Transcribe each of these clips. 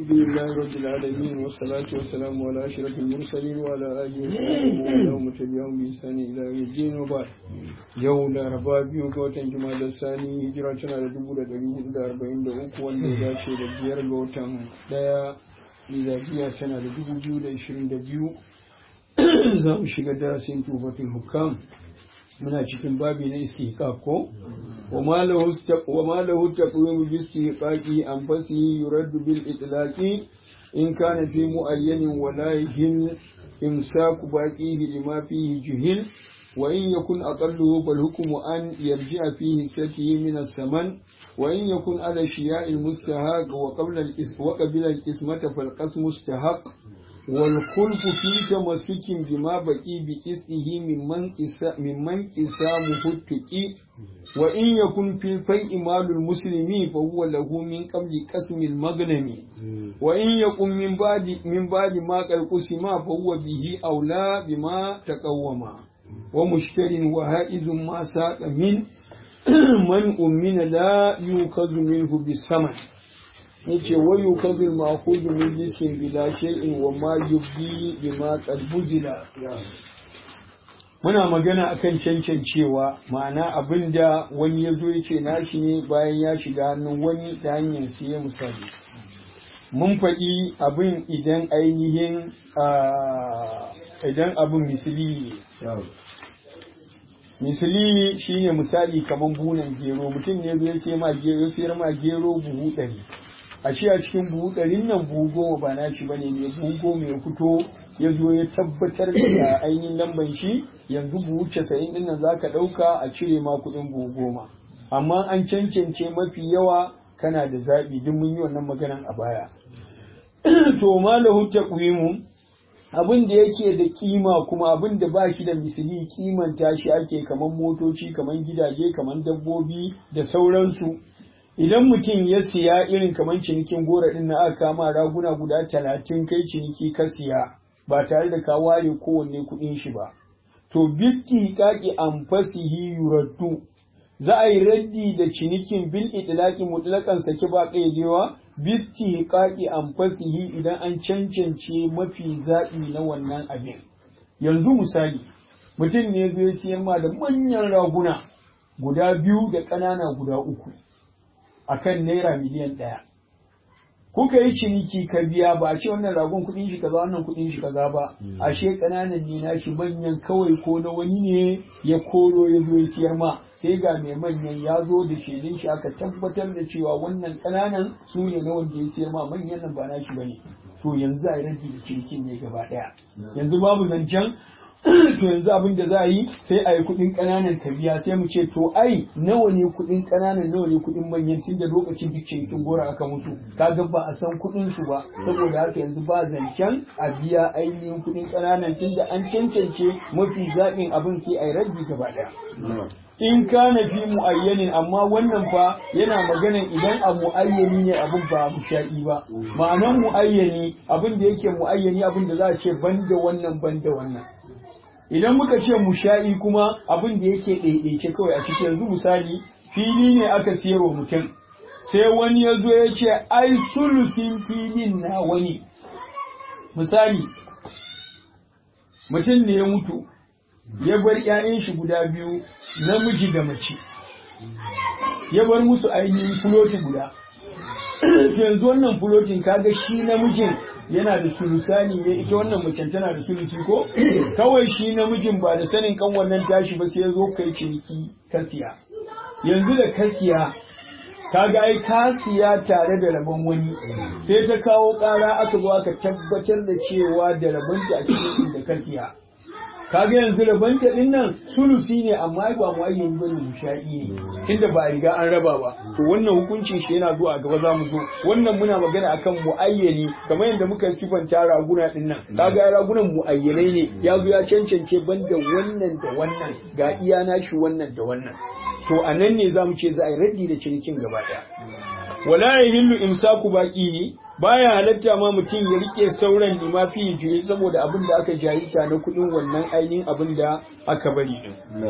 الحمد لله رب العالمين والصلاة والسلام على أشرف المرسلين وعلى آله وصحبه ومن تبعهم بإحسان إلى يوم الدين وبعد يوم الأربعاء biyu ga watan Juma'a Sani hijira tana da dubu da ɗari hudu da arba'in da uku wanda ya dace da biyar ga watan ɗaya miladiya tana da dubu biyu da ishirin da biyu za mu shiga darasin tufatul hukam muna cikin babi na istihqaq ko wa ma lahu taqwimu bi istihqaqi an fasi yuraddu bil itlaqi in kana fi muayyanin wa la yahil imsaku baqihi lima fihi juhil wa in yakun aqalluhu fal hukmu an yarji'a fihi satihi min as-saman wa in yakun ala shiya'i al-mustahaq wa qabla al-iswa qabla al-qismata fal qasmu mustahaq والخلف في تمسك بما بقي بقسطه ممن ممن قسامه التقي وإن يكن في الفيء مال المسلم فهو له من قبل قسم المغنم وإن يكن من بعد من بعد ما قد قسم فهو به أولى بما تقوم ومشتر وهائز ما ساق من من أمن لا يؤخذ منه بالثمن yace wayu kazil ma'khud min jisin bila shay'in wa ma yubdi bima qad buzila muna magana akan cancancewa ma'ana abinda wani ya zo yace nashi ne bayan ya shiga hannun wani ta hanyar siye misali mun faɗi abin idan ainihin idan abin misali misali shine misali kamar bunan gero mutum ne zai sai ma gero ya sayar ma gero buhu ɗari a shi a cikin buhu ɗarin nan buhu goma ba na shi bane ne buhu goma ya fito ya zo ya tabbatar da ainihin lamban shi yanzu buhu casa'in ɗin nan za ka ɗauka a cire ma kuɗin buhu goma amma an cancance mafi yawa kana da zaɓi duk mun yi wannan maganan a baya to ma lahu taqwimu abin da yake da kima kuma abin da ba shi da misali kimanta shi ake kaman motoci kaman gidaje kaman dabbobi da sauransu idan mutum ya siya irin kamar cinikin gora din na aka kama raguna guda talatin kai ciniki ka siya ba tare da ka ware kowanne kuɗin shi ba to biski kaki an fasihi yuraddu za a yi raddi da cinikin bil itlaqi mutlaqan saki ba kaidewa bisti kaki an fasihi idan an cancance mafi zaɓi na wannan abin yanzu misali mutum ne zai siyan ma da manyan raguna guda biyu da ƙanana guda uku akan naira miliyan ɗaya. Kuka yi ciniki ka biya ba a ce wannan ragon kuɗin shi kaza wannan kuɗin shi kaza ba, ashe ƙananan ne na shi manyan kawai ko na wani ne ya koro ya zo ya siyar ma sai ga mai manyan ya zo da shaidun shi aka tabbatar da cewa wannan ƙananan su ne na wanda ya siyar ma manyan nan ba na shi bane. To yanzu a yi rage da cinikin ne gaba ɗaya. Yanzu babu zancen to yanzu abin da za a yi sai a yi kuɗin ƙananan ka biya sai mu ce to ai nawa ne kuɗin ƙananan nawa ne kuɗin manyan tun da lokacin duk cinikin gora aka mutu kaga ba a san kuɗin su ba saboda haka yanzu ba zancen a biya ainihin kuɗin ƙananan tun da an cancance mafi zaɓin abin sai a yi raggi gaba ɗaya. in kana fi mu'ayyanin amma wannan fa yana maganan idan a mu'ayyani ne abin ba musha'i ba ma'anan mu'ayyani abin da yake mu'ayyani abin da za a ce banda wannan banda wannan idan muka ce musha'i kuma abin da yake ɗaiɗaice kawai a cikin yanzu misali fili ne aka siyarwa mutum sai wani ya zo ya ce ai sulusin filin na wani misali mutum ne ya mutu ya bar ‘ya'yan shi guda biyu namiji da mace ya bar musu ainihin fuloti guda yanzu wannan fulotin kaga shi namijin yana da sulusani ne ita wannan macen tana da sulusi ko kawai shi namijin ba da sanin kan wannan tashi ba sai ya zo kai ciniki kasiya yanzu da kasiya kaga ai kasiya tare da rabon wani sai ta kawo ƙara aka zo aka tabbatar da cewa da rabonta a cikin da kasiya kaga yanzu rabanta din nan sulusi ne amma ba mu ayyin bane musha'i ne tunda ba riga an raba ba to wannan hukuncin shi yana zuwa gaba za mu zo wannan muna magana akan muayyani kamar yadda muka sifanta raguna din nan kaga ragunan muayyanai ne ya zo ya cancance banda wannan da wannan ga iya nashi wannan da wannan to anan ne zamu ce za a yi raddi da cinikin gaba daya wala yahillu imsaku baqi baya halatta ma mutum ya rike sauran lima fi jiri saboda abin da aka jarita na kudin wannan ainihin abin da aka bari din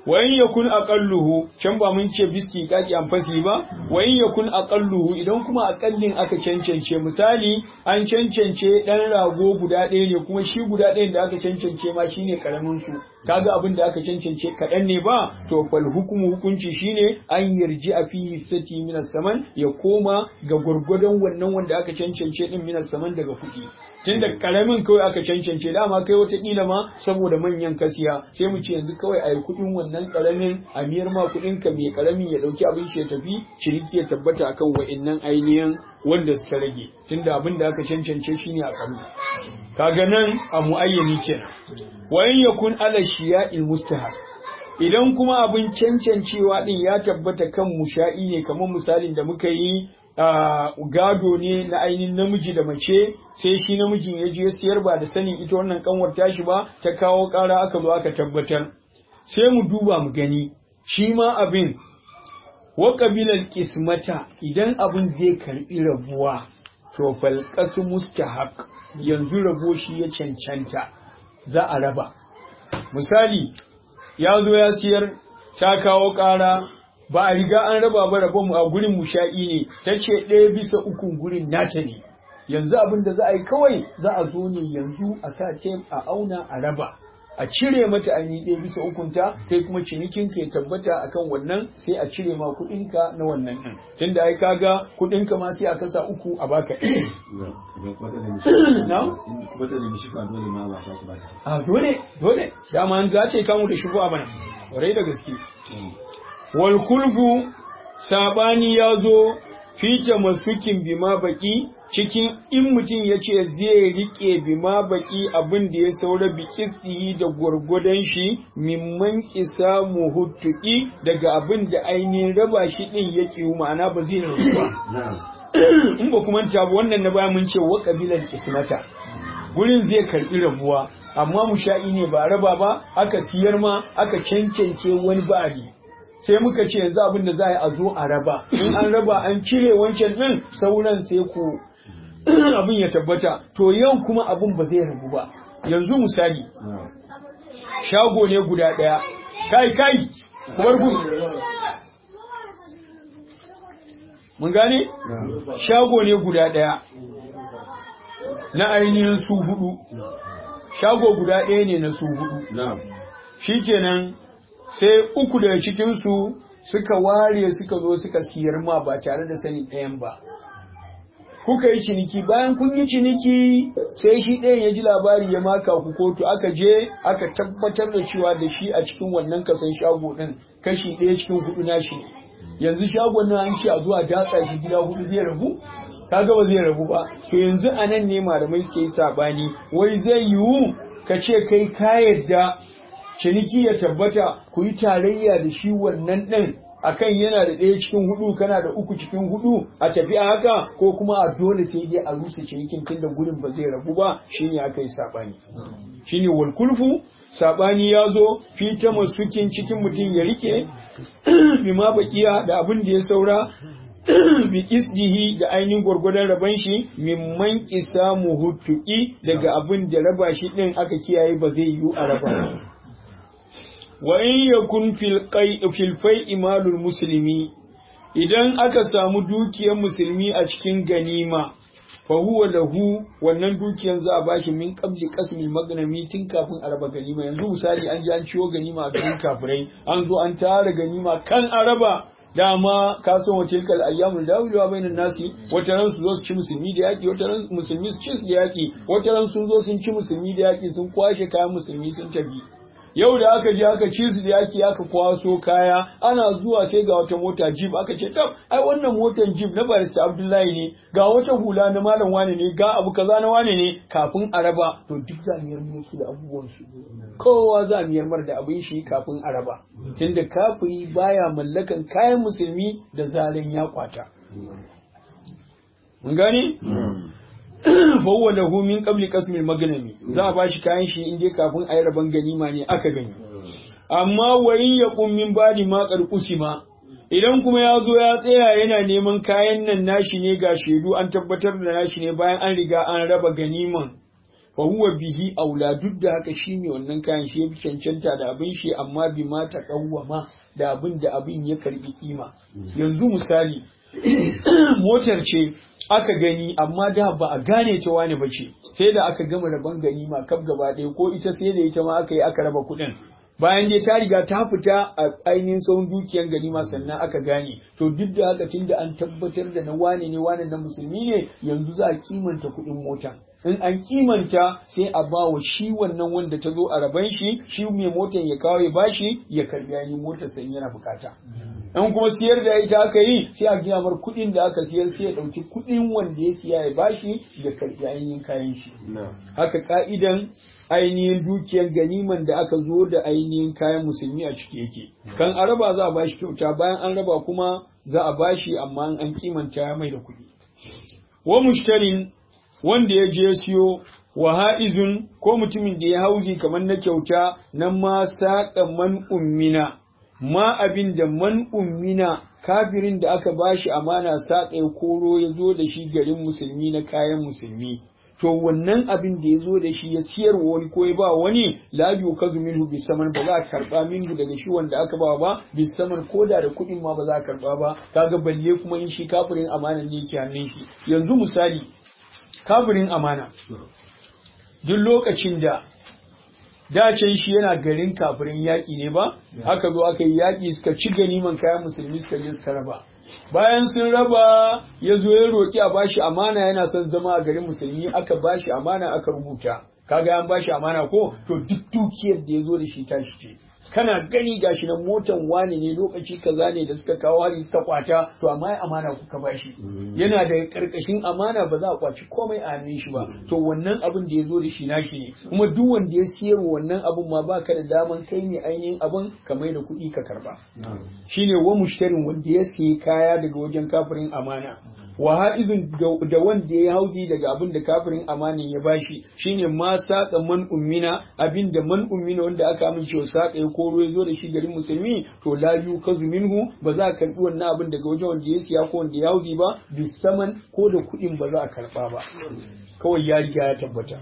wa in yakun aqalluhu can ba mun ce bisti kaki amfasi ba wa in yakun aqalluhu idan kuma aqallin aka cancance misali an cancance dan rago guda ɗaya ne kuma shi guda ɗayan da aka cancance ma shine karamin su kaga abin da aka cancance kaɗan ne ba to fal hukumu hukunci shine an yarji a fihi sati min saman ya koma ga gurgurdan wannan wanda aka cancance din min saman daga kuɗi tunda karamin kawai aka cancance dama kai wata kila ma saboda manyan kasiya sai mu ce yanzu kawai ayi kuɗin wannan karamin a miyar ma kuɗin ka mai karamin ya dauki abin shi ya tafi ciniki ya tabbata akan wa'annan ainihin wanda suka rage tunda abin da aka cancance shine a kanu kaga nan a muayyani kenan wa in yakun ala shiya'il mustahab idan kuma abin cancancewa din ya tabbata kan musha'i ne kamar misalin da muka yi gado ne na ainihin namiji da mace sai shi namijin ya je siyar ba da sanin ita wannan kanwar tashi ba ta kawo kara aka zo aka tabbatar sai mu duba mu gani shi ma abin wa qabilal qismata idan abin zai karbi rabuwa to fal qasu mustahaq yanzu rabo shi ya cancanta za a raba misali ya zo ya siyar ta kawo ƙara ba a riga an raba ba rabon a gurin musha'i ne ta ce ɗaya bisa ukun gurin nata ne yanzu abin da za a yi kawai za a zo ne yanzu a sa tem a auna a raba a cire mata ainihi ɗaya bisa ukunta kai kuma cinikin ka ya tabbata akan wannan sai a cire ma kuɗinka na wannan ɗin tunda ai kaga kuɗinka ma sai a kasa uku a baka a dole dole dama an zace kamu da shugo a bana ƙwarai da gaske wal kulfu sabani ya zo fita masukin bima baki cikin in mutum ya ce zai rike bima baki abin da ya saura bi kistihi da gwargwadon shi mimman kisa muhuttuki daga abin da ainihin raba shi din ya kiwu ma'ana ba zai rabu ba in ba kuma ta wannan na baya mun ce wa kabilan kismata gurin zai karbi rabuwa amma musha'i ne ba raba ba aka siyar ma aka cancance wani ba'adi sai muka ce yanzu abin da za a yi a zo a raba in an raba an cire wancan din sauran sai ku abin ya tabbata to yau kuma abin ba zai rabu ba yanzu misali shago ne guda ɗaya kai kai kubar gun mun gane shago ne guda ɗaya na ainihin su hudu shago guda ɗaya ne na su hudu shikenan sai uku daga cikinsu suka ware suka zo suka siyar ma ba tare da sanin ɗayan ba kuka yi ciniki bayan kun yi ciniki sai shi ɗayan ya ji labari ya maka ku kotu aka je aka tabbatar da cewa da shi a cikin wannan kasan shago ɗin kashi ɗaya cikin hudu na shi yanzu shagon nan an ce a zuwa datsa shi gida hudu zai rabu kaga ba zai rabu ba to yanzu a nan ne malamai suke yi sabani wai zai yiwu ka ce kai ka yadda ciniki ya tabbata ku yi tarayya da shi wannan ɗin akan yana da ɗaya cikin hudu kana da uku cikin hudu a tafi a haka ko kuma a dole sai dai a rusa cinikin tunda gurin ba zai rabu ba shine aka yi sabani shine wal kulfu sabani ya zo fi ta masukin cikin mutum ya rike bima bakiya da abin da ya saura bi isdihi da ainihin gwargwadon raban shi mimman kisa muhutuki daga abin da raba shi din aka kiyaye ba zai yiwu a raba wa in yakun fil fil fai imalul muslimi idan aka samu dukiyar musulmi a cikin ganima fa huwa lahu wannan dukiyar za a bashi min qabli qasmil magnami tun kafin a raba ganima yanzu misali an ji an ciwo ganima a garin kafirai an zo an tara ganima kan araba dama ka san wace kal ayyamul dawiluwa bainan nasi wata ran su zo su ci musulmi da yaki wata ran musulmi su ci su da yaki wata ran sun zo sun ci musulmi da yaki sun kwashe kayan musulmi sun tafi yau da aka je aka ci su da yaki aka kwaso kaya ana zuwa sai ga wata mota jeep aka ce tab ai wannan motar jeep na barista abdullahi ne ga wata hula na malam wane ne ga abu kaza na wane ne kafin a raba to duk za mu yarda su da abubuwan su kowa za mu yarmar da abin shi kafin a raba tunda kafiri baya mallakan kayan musulmi da zaran ya kwata mun gane fawwa lahu min qabli qasmil magnami za a bashi kayan shi inda kafin ayi raban ganima ne aka gani amma wa in yaqum min badi ma qarqusima idan kuma ya zo ya tsaya yana neman kayan nan nashi ne ga shaidu an tabbatar da nashi ne bayan an riga an raba ganiman fa huwa bihi aula duk da haka shi ne wannan kayan shi yafi cancanta da abin shi amma bi ma ta kawwama da abin da abin ya karbi kima yanzu misali motar ce aka gani amma da ba a gane ta wani ba ce sai da aka gama rabon ganima kaf gaba ɗaya ko ita sai da ita ma aka yi aka raba kuɗin bayan dai ta riga ta fita a ainihin sauran dukiyar ganima sannan aka gane to duk da haka tunda an tabbatar da na wane ne wane na musulmi ne yanzu za a kimanta kuɗin mota in an kimanta sai a ba wa shi wannan wanda ta zo a raban shi shi mai motar ya kawo ya bashi ya karbi ainihin motar sai yana bukata in kuma siyar da ita aka yi sai a gina mar kuɗin da aka siyar sai ya ɗauki kuɗin wanda ya siya ya bashi ya karbi ainihin kayan shi haka ka'idan ainihin dukiyar ganiman da aka zo da ainihin kayan musulmi a ciki yake kan a raba za a bashi kyauta bayan an raba kuma za a bashi amma an kimanta mai da kuɗi wa mushtarin wanda ya je siyo wa ha'izun ko mutumin da ya hauzi kamar na kyauta nan ma saƙa man ummina ma abin da man ummina kafirin da aka bashi amana saƙa ya koro ya zo da shi garin musulmi na kayan musulmi to wannan abin da ya zo da shi ya siyar wani ko ya ba wani la yukazu minhu bisaman ba za a karba minhu daga shi wanda aka ba ba bisaman ko da da kuɗin ma ba za a karba ba kaga balle kuma in shi kafirin amana ne yake hannun shi yanzu misali kafirin amana duk lokacin da dacen shi yana garin kafirin yaƙi ne ba aka zo aka yi yaƙi suka ci ganiman kayan musulmi suka je suka raba bayan sun raba ya zo ya roƙi a bashi amana yana son zama a garin musulmi aka bashi amana aka rubuta kaga an bashi amana ko to duk dukiyar da ya zo da shi tashi ce kana gani gashi nan motan wane ne lokaci kaza ne da suka kawo hari suka kwata to amma ya amana kuka bashi yana da karkashin amana ba za a kwaci komai a hannun shi ba to wannan abin da ya zo da shi nashi ne kuma duk wanda ya siyar wannan abin ma baka da daman kai ne ainihin abin ka mai da kuɗi ka karba shine wa mushtarin wanda ya siya kaya daga wajen kafirin amana wa ha'izun da wanda ya hauzi daga abin da kafirin amanin ya bashi shine ma saƙa man ummina abin da man ummina wanda aka amince wa saƙa ya koro ya zo da shi garin musulmi to la yukazu minhu ba za a karbi wannan abin daga wajen wanda ya siya ko wanda ya hauzi ba bisaman ko da kuɗin ba za a karba ba kawai ya riga ya tabbata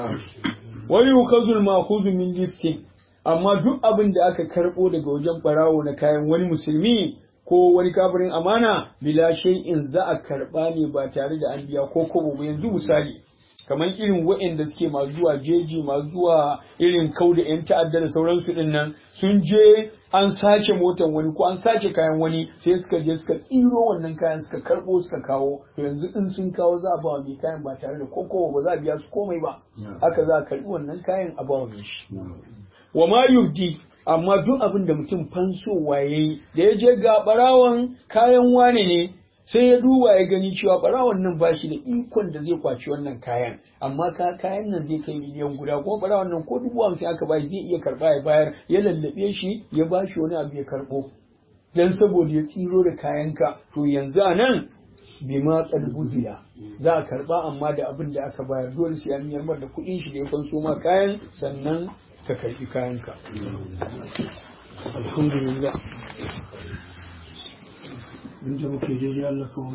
wa yukazul ma'khudhu min jiskin amma duk abin da aka karbo daga wajen barawo na kayan wani musulmi ko wani kafirin amana bila shay'in za a karba ne ba tare da an biya ko kobo ba yanzu misali kamar irin waɗanda suke masu zuwa jeji masu zuwa irin kau da 'yan ta'adda da sauransu din nan sun je an sace motan wani ko an sace kayan wani sai suka je suka tsiro wannan kayan suka karbo suka kawo to yanzu in sun kawo za a ba mai kayan ba tare da kokowa ba za a biya su komai ba haka za a karbi wannan kayan a ba shi wa ma yubdi amma duk abin da mutum fansowa ya yi da ya je ga barawon kayan wane ne sai ya duba ya gani cewa barawon nan ba shi da ikon da zai kwaci wannan kayan amma ka kayan nan zai kai miliyan guda kuma barawon nan ko dubu hamsin aka bashi zai iya karba ya bayar ya lallabe shi ya ba shi wani abu ya karbo dan saboda ya tsiro da kayanka to yanzu a nan bima buziya za a karba amma da abin da aka bayar dole sai an miyar da kuɗin shi da ya kwanso ma kayan sannan ka karbi kayanka alhamdulillah inda muke daidai Allah